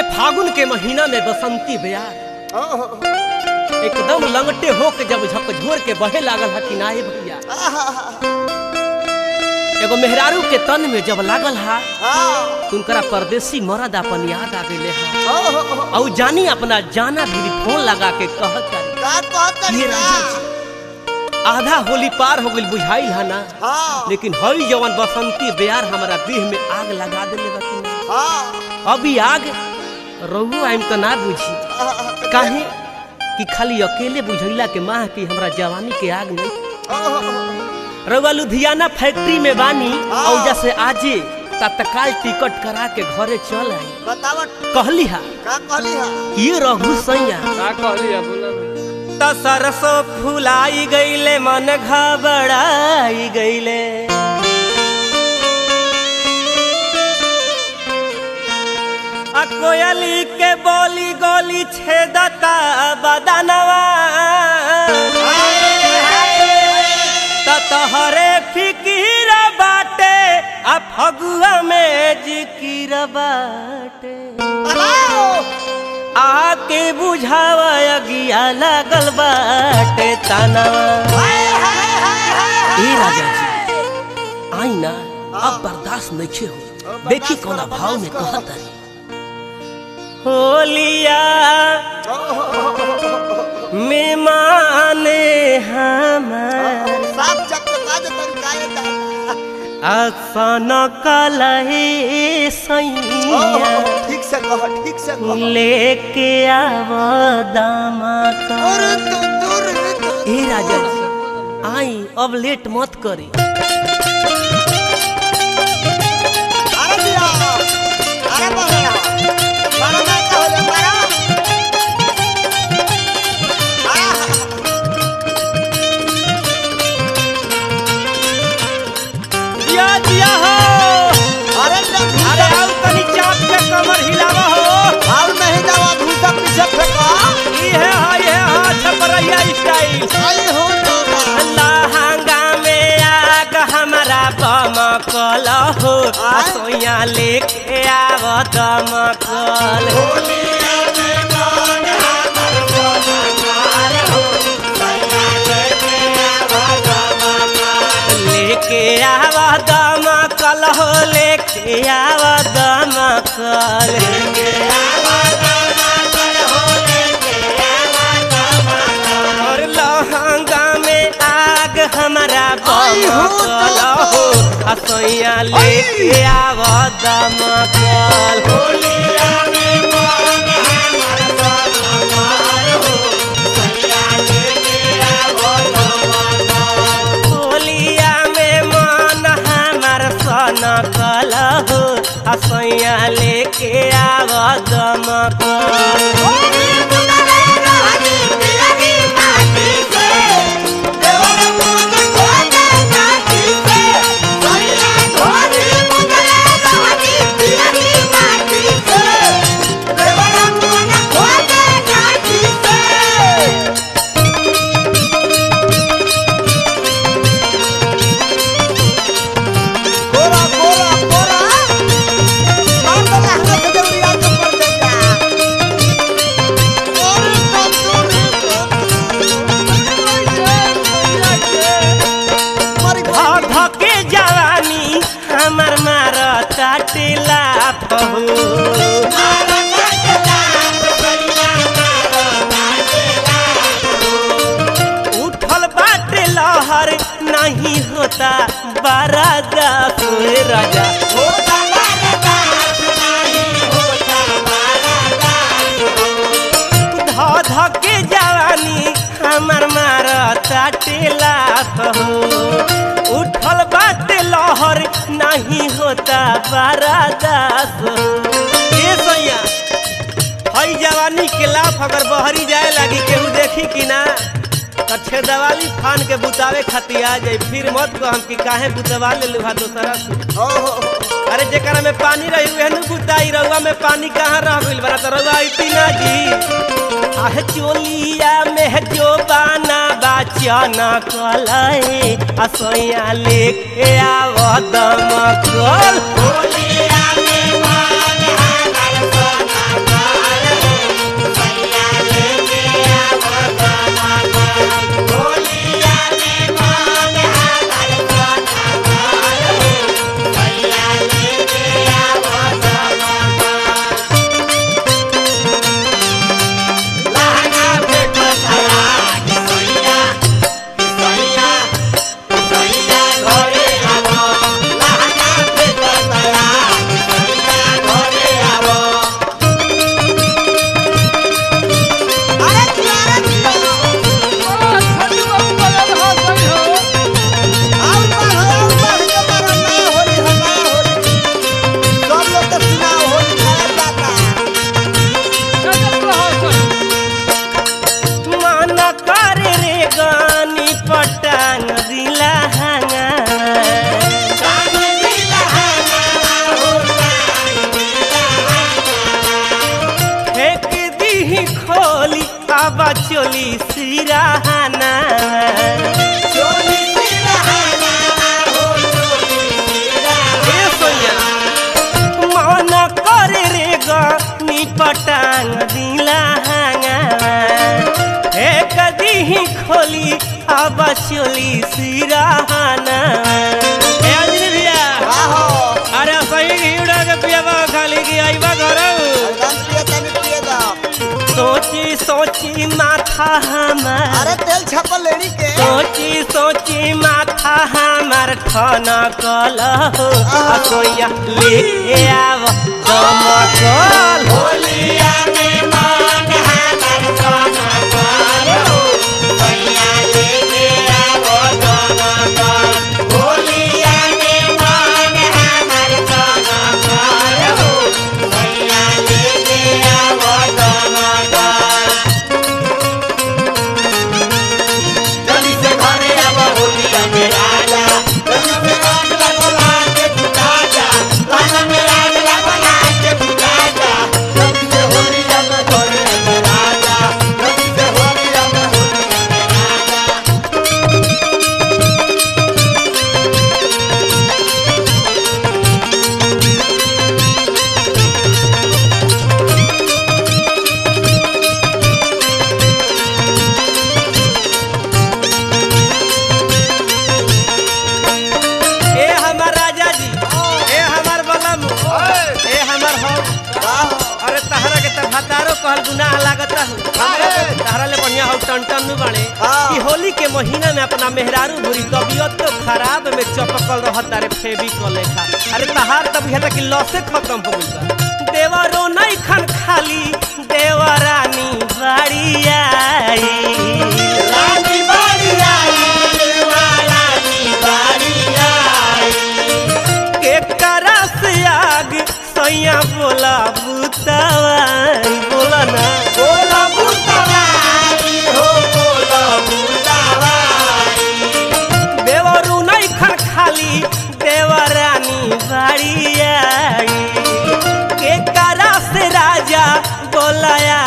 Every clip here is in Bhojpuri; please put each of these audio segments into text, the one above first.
फागुन के महीना में बसंती बयार ओहो, एकदम लंगटे होके जब झकझोर के बहे लागल हा कि नाहे भैया आहा, एगो मेहरारू के तन में जब लागल हा हाँ, तुमकरा परदेसी मरद अपन याद आ गए हा ओहो, और जानी अपना जाना भी फोन लगा के कहत तारी का कहत ये तारी राजा का? जी आधा होली पार हो गइल बुझाइल हा ना हाँ, लेकिन हई जवन बसंती बेयार हमारा देह में आग लगा देले बा कि ना हाँ, अभी आग रहू आइम तो ना बुझी आहा, काहे कि खाली अकेले बुझैला के माह की हमरा जवानी के आग नहीं ओहो, रउआ लुधियाना फैक्ट्री में बानी हाँ। और जैसे आजे तत्काल टिकट करा के घरे चल आई बतावत कहली हा का कहली हा ये रघु सैया का कहली है बोला त सरसों फुलाई गईले मन घबराई गईले आ कोयली के बोली गोली छेदता बदनवा त तहरे फिकीर बाटे आ फगुआ में जिकिर बाटे हेलो आके बुझावा अगिया लागल बाटे तानावा हाय हाय हाय हाय ए राजा जी आई ना अब बर्दाश्त नहीं हो देखी कौना भाव में कहत रही होलिया मेहमान हमार साफ चक्कर काज तन काय दादा आसन कलहे सैया ओहो, ठीक से कह ठीक से कह लेके आव दामा का और तू दूर तू ए राजा जी आई अब लेट मत करी अरे दिया अरे बहरा मारा ना का होले मारा आहा, दिया दिया हो अरे ना अरे आओ तनी चाप के कमर हिलावा हो और नहीं जावा भूसा पीछे फेंका ई है हा ये हा छपरैया स्टाइल आई हो दादा लहंगा में आग हमारा बमकल हो आय। सोया लेके आव दमकल लेके आव दमकल हो लेके आव दमकल और लहंगा में आग हमारा आई हो बमकल हो असैया लेके आव दमकल होलिया में मन हमार सन कल हो असैया लेके आव दमकल कोरा कोरा कोरा मार दे लहंगा से देवरिया के ऊपर देगा और मरी ध धके जवानी हमर मार ताटिला पहु उठल बाटे लहर नहीं होता बरादा सोए राजा ध धके जवानी हमर मार ताटिला पहु उठल बाटे लहर नहीं होता बरादा ये सैया हई जवानी के लाफ अगर बहरी जाए लगी केहू देखी कि ना तो छेदवाली फान के बुतावे खातिर आ जाई फिर मत कहम कि काहे बुतवा ले लुहा दोसरा से ओहो अरे जेकरा में पानी रही उहे नु बुताई रउआ में पानी कहाँ रह गइल बड़ा तो रउआ अइती ना जी आहे चोलिया में जो बाना बाचन कलाई असैया लेके आव दमकल होलिया में मन चोली सिराहाना चोली सिरहाना हो चोली सिरहाना ए सोनिया मन करे रे गनी पटांग दिला हांगा हे कदी खोली अब चोली सिराहाना ए अंजलि भैया आहो अरे सही घीड़ा के पियावा खाली की आईबा घर एकदम पिए तनी पिए दा सोची सोची माथा हमार अरे तेल छापल लेनी के सोची सोची माथा हमार ठना कल हो असोया लेके आव दमकल होलिया में मान हमार सोना कालो भैया लेके आवो दमकल होलिया में मान हमार सोना कालो भैया लेके आवो दमकल जल्दी से घरे आवो होलिया में राजा जल्दी से आग लगो लाके बुझा जा लाना में आग लगो लाके बुझा जा जल्दी से होलिया में घरे में राजा जल्दी से होलिया में होलिया में राजा ए हमार राजा जी ए हमार बलम ए हमार हो आहो अरे तहरा के त भतारो कहल गुनाह लागता हो हमरा के तहरा ले बढ़िया हो टन नु बाड़े हाँ। कि होली के महीना में अपना मेहरारू भूरी तबियत तो खराब में चपकल रहत अरे फेबी क लेखा अरे तहार तब हेता कि लसे खत्म हो गइल बा देवरो नहीं खन खाली देवरानी बाड़ी आई रानी बाड़ी आई रानी बाड़ी आई के करस आग सैया बोला बुतवाई बोला ना बोला बुतवाई हो बोला बुतवाई देवरू नहीं खन खाली देवरानी बाड़ी आई के करस राजा बोलाया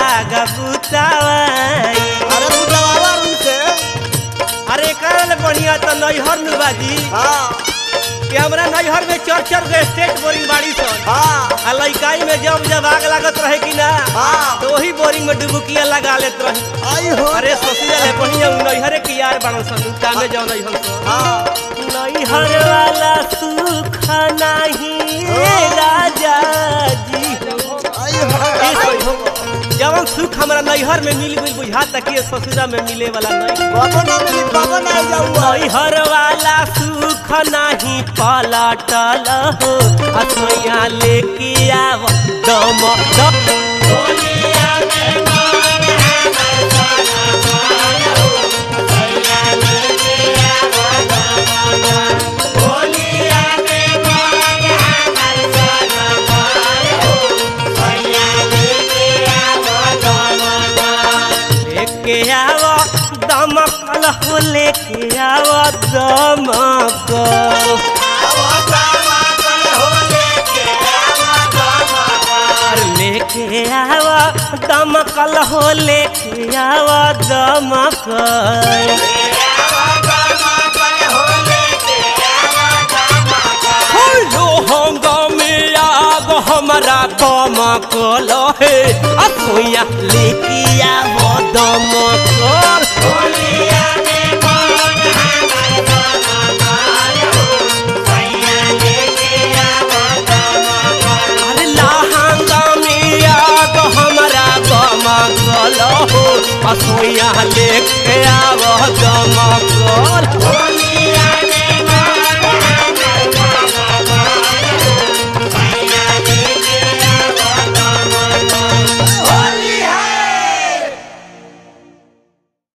गबुतवाई अरे बुतवावा उनसे अरे करल बढ़िया तो नैहर नु बाजी हाँ कि हमरा नैहर में चर चर के स्टेट बोरिंग बाड़ी सन हाँ आ लइकाई में जब जब आग लागत रहे कि ना हाँ तो वही बोरिंग में डुबुकिया लगा लेत रही आई हो अरे सोचिया ले बढ़िया उ नैहरे के यार बाड़न सन कामे जाओ नैहर सन हाँ नैहर वाला सुख नहीं राजा जी आई ए हो सोई हो। जवन सुख हमरा नैहर में मिल गई बुझाता कि ससुरा में मिले वाला नहीं बाबा ना मिली बाबा ना जाऊँ नैहर वाला सुख नहीं पलटल हो असोया लेके आव दम दम होलिया में मान हमार सोना कालो भैया लेके आवो दमकल होलिया में मान हमार सोना कालो भैया लेके आवो दमकल लेके आव दमकल हो लेके आव दमकल आवो दमकल हो लेके आवो दमकल अरे लेके आव दमकल हो लेके आव दमकल हो हंगामे आग हमारा दमकल हे असोया लेके आव दमकल अरे लहंगा में आग हमारा दमकल हो असोया लेके आव दमकल होली